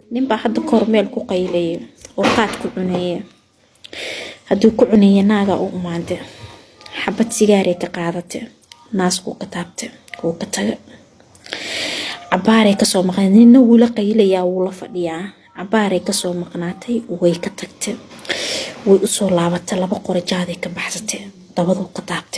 ninbaa hadda kahor meel ku qaylayay oo qaad ku cuneeye hadduu ku cuneeye naagaa u umaande xabad sigaaray ka qaadate naaskuu ka taabte wuu ka taga cabaaray kasoo maqnaa nina wuu la qaylayaa wuu la fadhiyaa cabaaray kasoo maqnaatay way ka tagte way usoo laabatay laba qorajaaday ka baxsate dabaduu ka taabte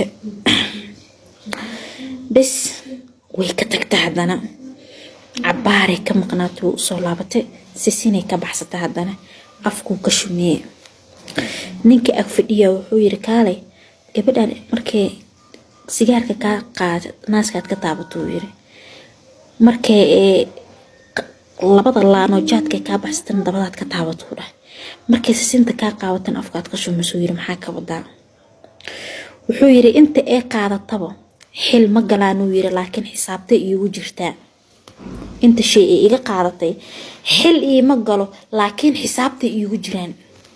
bes way ka tagta haddana cabaaray ka maqnaatay way usoo laabatay sisinay ka baxsata haddana afkuu ka shumeye ninka ag fadhiya wuxuu yiri kaalay gabadhan markay sigaarka kaa qaada naaskaad ka taabato uu yiri markay labada laanoo jaadkay kaa baxsatan dabadaad ka taabatuu dhah markay sisinta kaa qaabatan afkaad ka shumisuu yiri maxaa ka wadaa wuxuu yiri inta ee qaadataba xil ma galaanuu yiri laakiin xisaabtay iigu jirtaa inta shay ee iga qaadatay xil iima galo laakiin xisaabtay iigu jiraan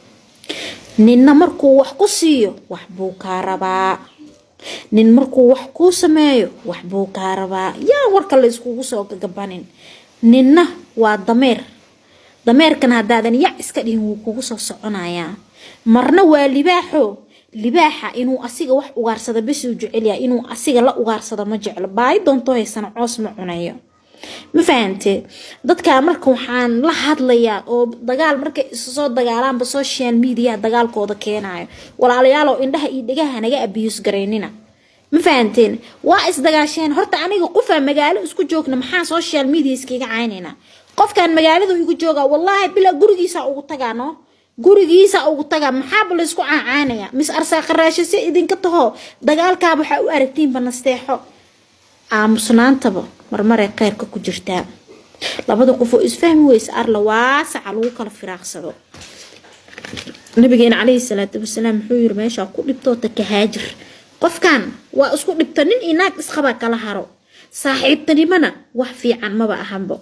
ninna markuu wax ku siiyo wax buu kaa rabaa nin markuu wax kuu sameeyo wax buu kaa rabaa yaa warka la iskugu soo gagabanin ninna waa dameer dameerkan haddaadan yac iska dhihin wuu kugu soo soconayaa marna waa libaaxo libaaxa inuu asiga wax ugaarsada besuu jecelyaa inuu asiga la ugaarsado ma jeclo baayi doonto haysana coos ma cunayo ma fahante dadkaa marka waxaan la hadlayaa oo dagaal markay isu soo dagaalaanba social media dagaalkooda keenayo walaalayaalow indhaha iyo dhegaha naga abiyus garaynina ma fahanteen waa isdagaasheen horta aniga qofaa magaalo isku joogna maxaa social media iskaga caynayna qofkan magaalada igu jooga wallaahi bilaa gurigiisa ugu tagaa no gurigiisa ugu tagaa maxaaba laysku caacaanaya mis arsaaqaraasho si idinka taho dagaalkaaba waxaa u aragtiinba nasteexo aamusnaantaba marmaray kheyrka ku jirtaa labada qof oo isfahmi weysa arla waasaca lagu kala firaaqsado nabigeena caleyhi salaatu wasalaam wuxuu yiri meeshaa ku dhibtoota ka haajir qofkan waa isku dhibta nin iyo naag isqaba kala haro saaxiibtanimana wax fiican maba ahanbo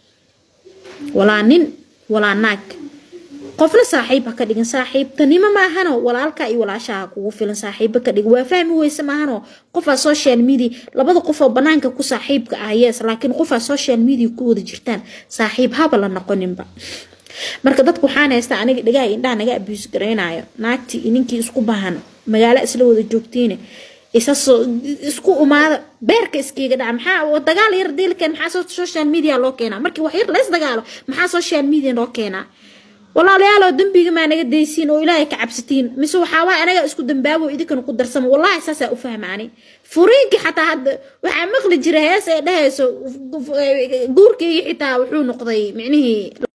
walaa nin walaa naag qofna saaxiib ha ka dhigin saaxiibtanimo maahano walaalka iyo walaashaha kugu filan saaxiibo ka dhigin waa fahmi weyse maahano qofaa social media labada qofoo banaanka ku saaxiibka ah yes laakiin qofaa social media ku wada jirtaan saaxiib haba la noqoninba marka dadku waxaan haystaa aniga dhigaha indhaha naga abuus garaynayo naagtii iyo ninkii isku bahan magaalo isla wada joogtiine isasoo isku umaada beerka iskiiga dhaca maxaa dagaal yar diilkeen maxaa social media loo keenaa markii wax yar lays dagaalo maxaa social media loo keenaa walaalayaal dambiga maa naga daysiin oo ilaahay ka cabsatiin mise waxaawaa anaga isku dambaabo idinkana ku darsamo wallaahi saasaa u fahmaani furiinkii xataa hadda waxaa maqli jira hees ee dhahayso guurkeygii xitaa wuxuu noqday micnihii